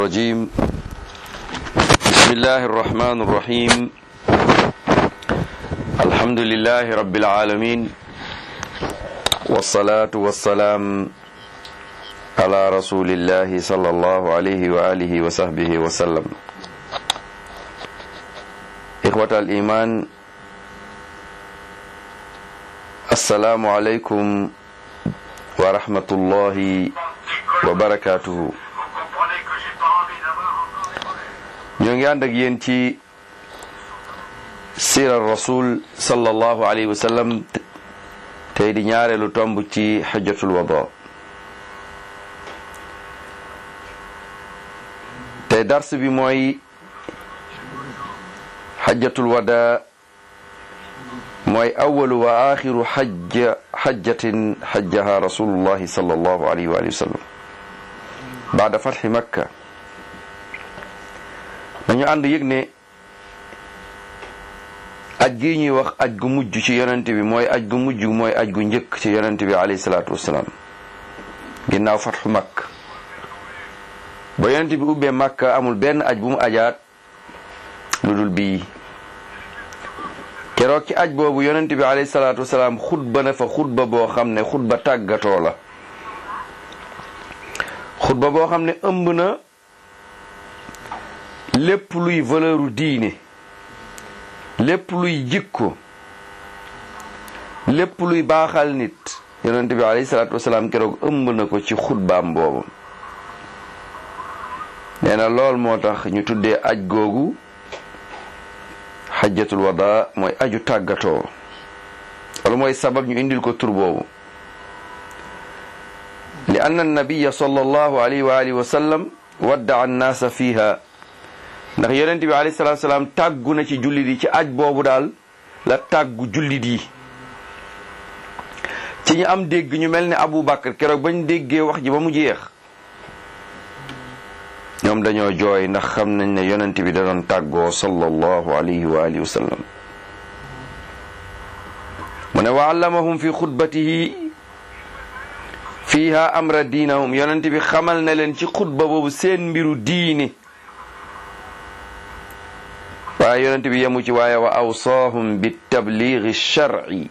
الرجيم بسم الله الرحمن الرحيم الحمد لله رب العالمين والصلاة والسلام على رسول الله صلى الله عليه وآله وصحبه وسلم إخوة الإيمان السلام عليكم ورحمة الله وبركاته ñoo ngi ànd ak yéen ci sirar rasul sallallahu alayhi wa sallam tey di ñaareelu tomb ci xajjatul wada tey dars bi mooy xajjatul wada mooy awalu wa axiru xajja xajjatin xajjaha rasulullahi sallallahu alayhi wa sallam baada fatxi makka dañu ànd yëg ne aj gi ñuy wax aj gu mujj ci yonent bi mooy aj gu mujj mooy aj gu njëkk ci yonent bi alayhi salaatu wassalaam ginnaaw fatxu makk ba yonent bi ubbee makka amul benn aj bu mu ajaat lu dul bii keroog ci aj boobu yonent bi alayhi salaatu wassalaam xutba na fa xutba boo xam ne xutba tàggatoo la xutba boo xam ne ëmb na lépp luy valeuru diine lépp luy jikko lépp luy baaxal nit yonent bi alayhi salaatu wasalaam keroog ëmb na ko ci xutbaam boobu nee na lool moo tax ñu tuddee aj googu xajjatul wada mooy aju tàggatoo wala mooy sabab ñu indil ko tur boobu li anna nabiya sallallahu alayhi wa alihi wa sallam wadda annaasa fiha ndax yonent bi alayhi salaatu salaam tàggu na ci jullit yi ci aj boobu daal la tàggu jullit yi ci ñu am dégg ñu mel ne Abu Bakar keroog bañ déggee wax ji ba mu jeex ñoom dañoo jooy ndax xam nañ ne yonent bi da doon tàggoo sallallahu alayhi wa alihi wa sallam mu ne wa allamahum fi xutbatihi fiiha amra diinahum yonent bi xamal na leen ci xutba boobu seen mbiru diine waaye yonent bi yemu ci waaye wa awsaahum bi tabliigi sharci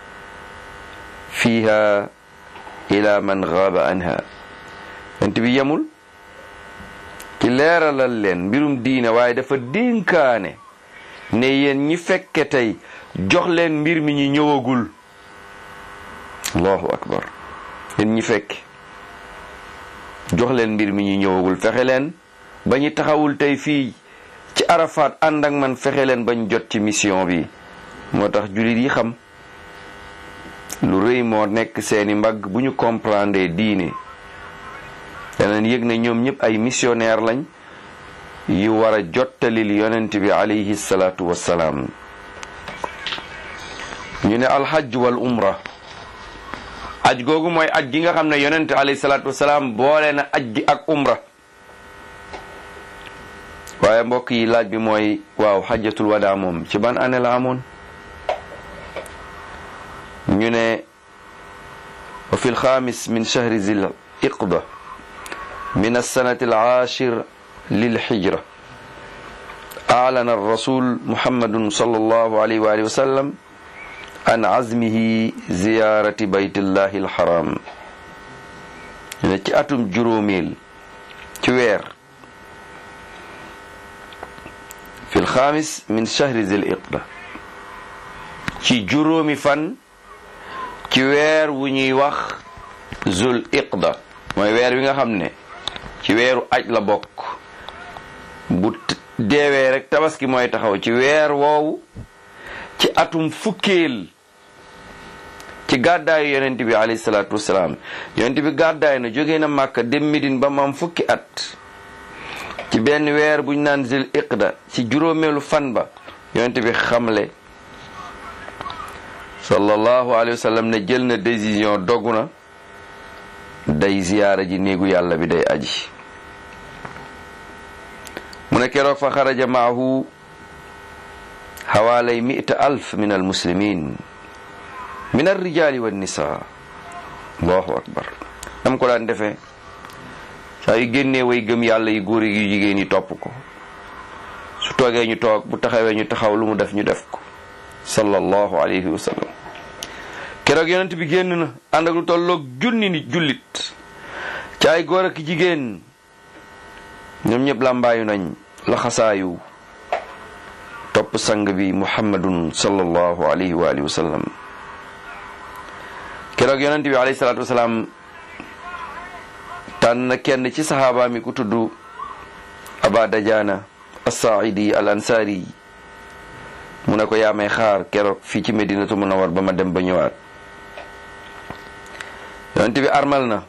fiiha ila man gaaba anha yonent bi yemul ci leeralal leen mbirum diine waaye dafa dénkaane ne yéen ñi fekke tey jox leen mbir mi ñi ñëwagul allahu akbar yéen ñi fekke jox leen mbir mi ñi ñëwagul fexe leen ba ñu taxawul tey fii ci Arafat ànd ak man fexe leen bañ jot ci mission bi moo tax jullit yi xam lu rëy moo nekk seeni mbagg bu ñu comprendre diine danañ yëg ne ñoom ñëpp ay missionnaire lañ yu war a jottalil yonent bi alayhi salaatu wassalaam ñu ne alxaj wal umra aj googu mooy aj gi nga xam ne yonent alayhi salaatu wassalaam boole na aj gi ak umra waaye mbokk yi laaj bi mooy waaw xajjatul wadaa moom ci ban année la amoon ñu ne wa fi lxaamis min chahri zil iqda min alsanati alcaashir lilxijra aalana alrasul muhammadun sal allahu alayhi wa alihi wa sallam an azmihi ziyarati baytillahi alxaram ñu ne ci atum juróomeel ci weer fi lxaamis min chahri zil iqda ci juróomi fan ci weer wu ñuy wax zul iqda mooy weer wi nga xam ne ci weeru aj la bokk bu deewee rek tabaski mooy taxaw ci weer woowu ci atum fukkeel ci gàddaayu yonent bi alayhi salaatu wasalaam yonent bi gàddaay na jógee na màkka dem Medine ba mu am fukki at ci benn weer buñ naan zil iqda ci juróomeelu fan ba yonent bi xamle sallallahu alayhi wa sallam ne jël na décision dogu na day ziyaara ji néegu yàlla bi day aji mu ne keroog fa xaraja maahu xawaalay mita alf min almuslimin min alrijali wannisa allahu akbar dam ko daan defee saa yu génnee way gëm yàlla yi góor yu jigéen yi topp ko su toogee ñu toog bu taxawee ñu taxaw lu mu def ñu def ko sallallahu alayhi wa sallam keroog yonent bi génn na ànd ak lu tolloog junni nit jullit ci ay góor ak jigéen ñoom ñëpp làmbaayu nañ laxasaayu topp sang bi muhammadun sallallahu alayhi wa alihi wa sallam keroog yonent bi alayhi salaatu wasalaam tànn na kenn ci saxaaba mi ku tudd aba dajaana assaidi al ansaari mu ne ko yaa may xaar keroog fii ci medinatu munawar ba ma dem ba ñëwaat yonent bi armal na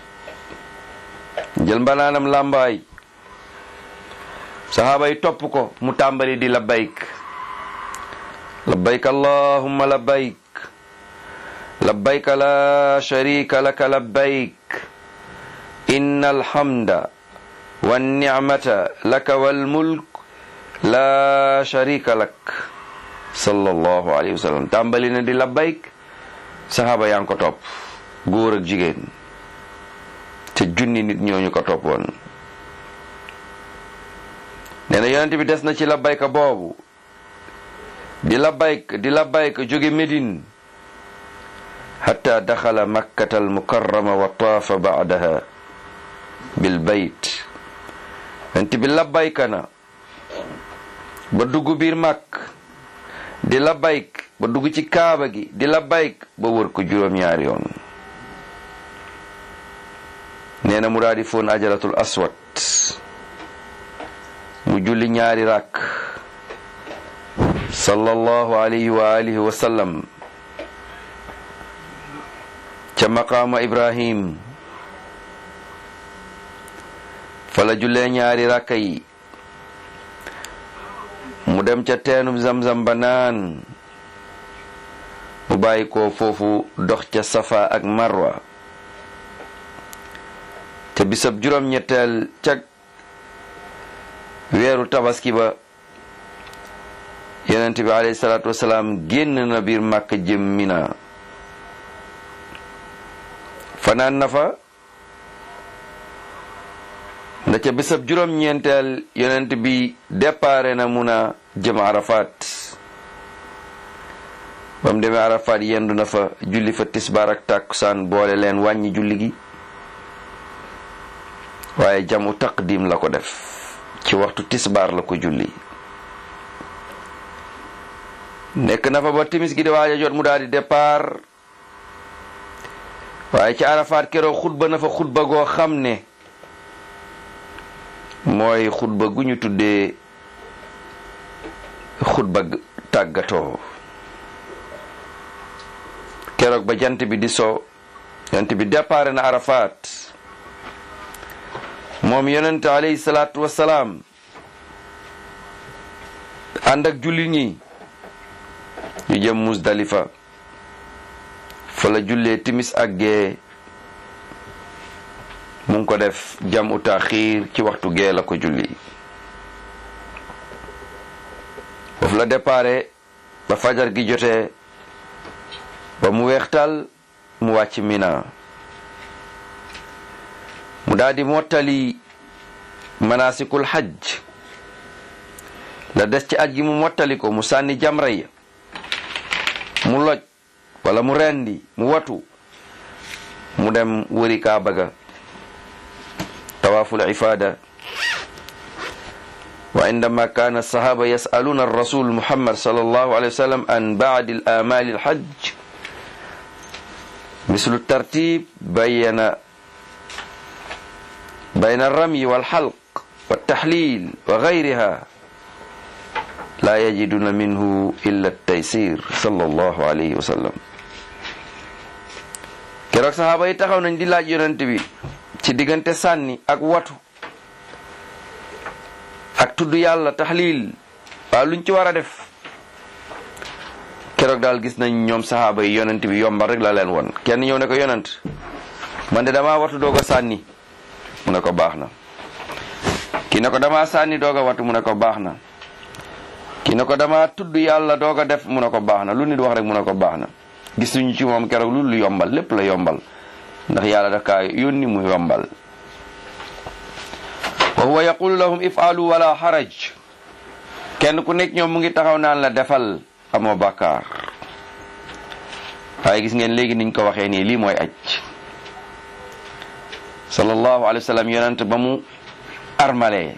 jël mbanaanam làmbaay saxaaba yi topp ko mu tàmbali di labbayk labbayk allahumma labbayk labbayk la sharika laka labbayk inna alhamda wannicmata laka walmulk la sharika lak sallallahu alayhi wa sallam tàmbali na di labbayk saxaaba yaa ngi ko topp góor ak jigéen te junni nit ñooñu ko toppoon nee na yonent bi des na ci labbayka boobu di labbayk di labbayk jóge Médine hatta daxala makkata almukarrama wa taafa baadaha bil bayt yonent bi labbayka na ba dugg biir màkk di labbayk ba dugg ci kaaba gi di labbayk ba wër ko juróom-ñaari yoon nee na mu daal di foon ajaratul aswad mu julli ñaari rakk sallallahu alayhi wa alihi wa sallam ca maqaama ibrahim fa la jullee ñaari rakka yi mu dem ca teenum zamzam ba naan mu bàyyi ko foofu dox ca safa ak marwa te bisab juróom-ñetteel ca weeru tabaski ba yonent bi alayhi salaatu wasalaam génn na biir màkk jëm mina fanaan na fa nda ca bisab juróom-ñeenteel yonent bi déparé na muna jëm arafat ba mu demee arafat yendu na fa julli fa tisbaar ak tàkkusaan boole leen wàññi julli gi waaye jamu taqdim la ko def ci waxtu tisbaar la ko julli nekk na fa ba timis gi di waaj a jot mu daal di départ waaye ci arafaat keroog xutba na fa xutba goo xam ne mooy xutba gu ñu tuddee xutba tàggatoo keroog ba jant bi di so jant bi départ na arafaat moom yonente alayhi salaatu wasalaam ànd ak julli ñi ñu jëm musdalifa fa la jullee timis ak gee mu ngi ko def jam u taxiir ci waxtu gee la ko julli foofu la déparé ba fajar gi jotee ba mu weextal mu wàcc mina mu daal di mottali manasikul hajj la des ci aj gi mu mottali ko mu sànni jamra ya mu loj wala mu rendi mu watu mu dem wëri kaaba ga tawaaful ifaada wa indama kaana alsahaba yasaluna alrasul muhammad sallallahu alayhi wa sallam an baadi alamali alhajj mislu tartib bayana bayna alramyi walxalq waltaxlil wa gayriha la yajiduna minhu illa taysir sallallahu alayhi wa sallam keroog saxaaba yi taxaw nañ di laaj yonent bi ci diggante sànni ak watu ak tudd yàlla taxlil waaw luñ ci war a def keroog daal gis nañ ñoom saxaaba yi yonent bi yombal rek la leen won kenn ñëw ne ko yonent man de damaa watu doog a sànni mu ne ko baax na ki ne ko damaa sànni doog a watu mu ne ko baax na ki ne ko dama tudd yàlla doog a def mu ne ko baax na lu nit wax rek mu ne ko baax na gisuñu ci moom keroog lu lu yombal lépp la yombal ndax yàlla daf kaa yónni mu yombal wa huwa yaqulu lahum ifaalu wala haraj kenn ku nekk ñoom mu ngi taxaw naan la defal amoo bàkkaar waaye gis ngeen léegi niñ ko waxee nii lii mooy aj sallallahu alayhi wa sallam yonent ba mu armale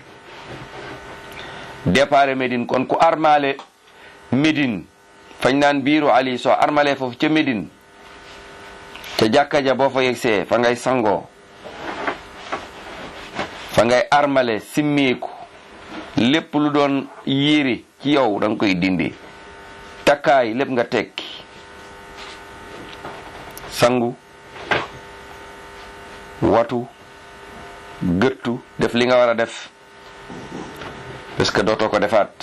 départ Médine kon ku armale Médine fañ naan biiru Ali soo armale foofu ca Médine ca jàkka ja boo fa yegsee fa ngay sangoo fa ngay armale simmeeku lépp lu doon yére ci yow da nga koy dindi takkaay lépp nga tekki sangu watu gëttu def li nga war a def parce que dootoo ko defaat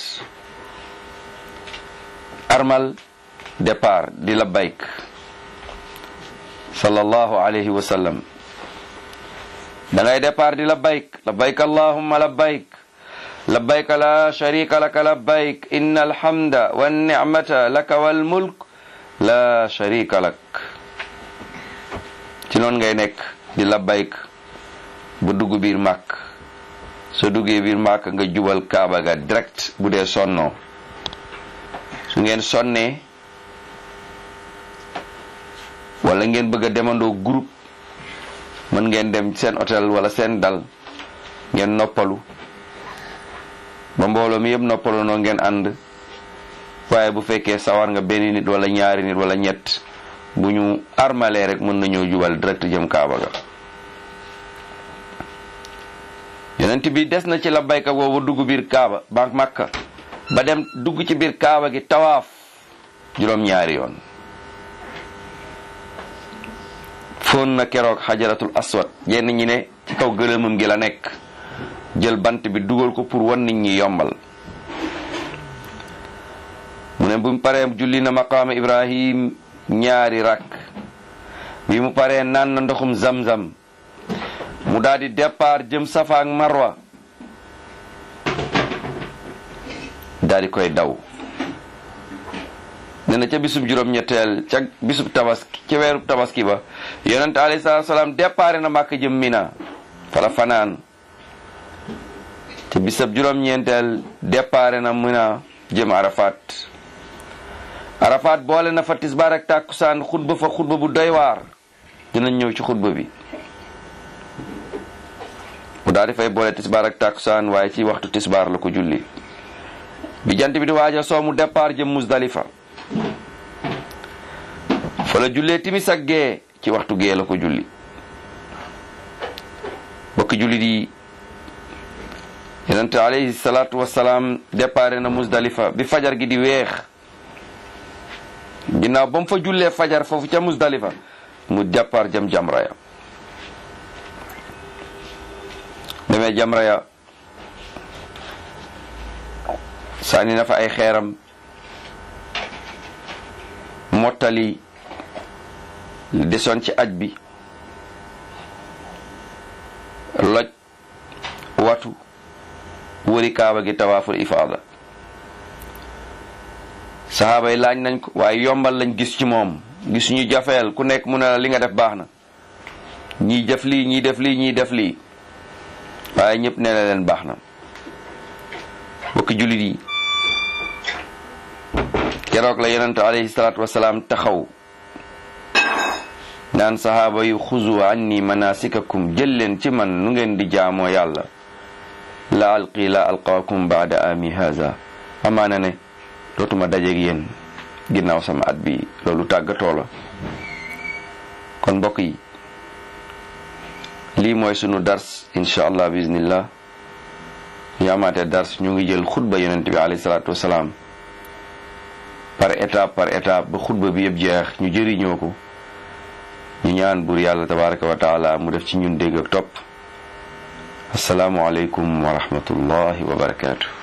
armal départ di labbayk sallallahu alayhi wa sallam da ngay départ di labbayk labbayk allahumma labbayk labbayk la sharika laka labbayk inna alhamda wan ni'mata laka wal mulk la sharika lak ci noonu ngay nekk di labbayk bu dugg biir màkk soo duggee biir màkk nga jubal kaaba ga direct bu dee sonnoo su ngeen sonnee wala ngeen bëgg a demandoo groupe mën ngeen dem seen hôtel wala seen dal ngeen noppalu ba mbooloo mi yëpp noppalu noo ngeen ànd waaye bu fekkee sawar nga benn nit wala ñaari nit wala ñett bu ñu armalee rek mën nañoo jubal direct jëm kaaba ga yonent bi des na ci la bayka boobu dugg biir kaaba ba makka ba dem dugg ci biir kaaba gi tawaaf juróom-ñaari yoon foon na keroog xajaratul aswad yenn ñi ne ci kaw gëlëmam gi la nekk jël bant bi dugal ko pour wan nit ñi yombal mu ne bu mu paree julli na maqaama ibrahim ñaari rakk bi mu paree naan na ndoxum zamzam mu daal di départ jëm safa ak marwa daal di koy daw ne na ca bisub juróom-ñetteel ca bisub tabaski ca weerub tabaski ba yonent alayhi salaatu salaam départ na màkk jëm mina fala fanaan ca bisub juróom-ñeenteel départ na mina jëm arafat arafat boole na fa tisbaar ak tàkkusaan xutba fa xutba bu doy waar dinañ ñëw ci xutba bi mu daal di fay boole tisbaar ak tàkkusaan waaye ci waxtu tisbaar la ko julli bi jant bi di waaja soo mu départ jëm musdalifa fa la jullee timis ak gee ci waxtu gee la ko julli bokki julli di yonente alayhi salaatu wasalaam départ na musdalifa bi fajar gi di weex ginnaaw ba mu fa jullee fajar foofu ca musdalifa mu départ jëm jamraya demee jamraya sànni na fa ay xeeram mottali li desoon ci aj bi loj watu wëri kaaba gi tawaaful ifaada saxaaba yi laaj nañ ko waaye yombal lañ gis ci moom gis ñu jafeel ku nekk mu ne la li nga def baax na ñii def lii ñii def lii ñii def lii waaye ñëpp nee na leen baax na bokki jullit yi keroog la yonentu alayhi salaatu wasalaam taxaw naan sahaaba yu xuzu anni manasikakum jël leen ci man nu ngeen di jaamoo yàlla la alqi la alqaakum baada ami haza amaana ne dootuma dajeeg yéen ginnaaw sama at bi loolu tàggatoo la kon mbokk yi lii mooy sunu dars incha allah bismillah ñu amaatee dars ñu ngi jël xutba yonent bi alayhi salaatu wasalaam par étape par étape ba xutba bi yëpp jeex ñu jëriñoo ko ñu ñaan buur yàlla tabaraka wa taala mu def ci ñun dégg ak topp asalaamu aleykum wa rahmatullahi wa barakaatu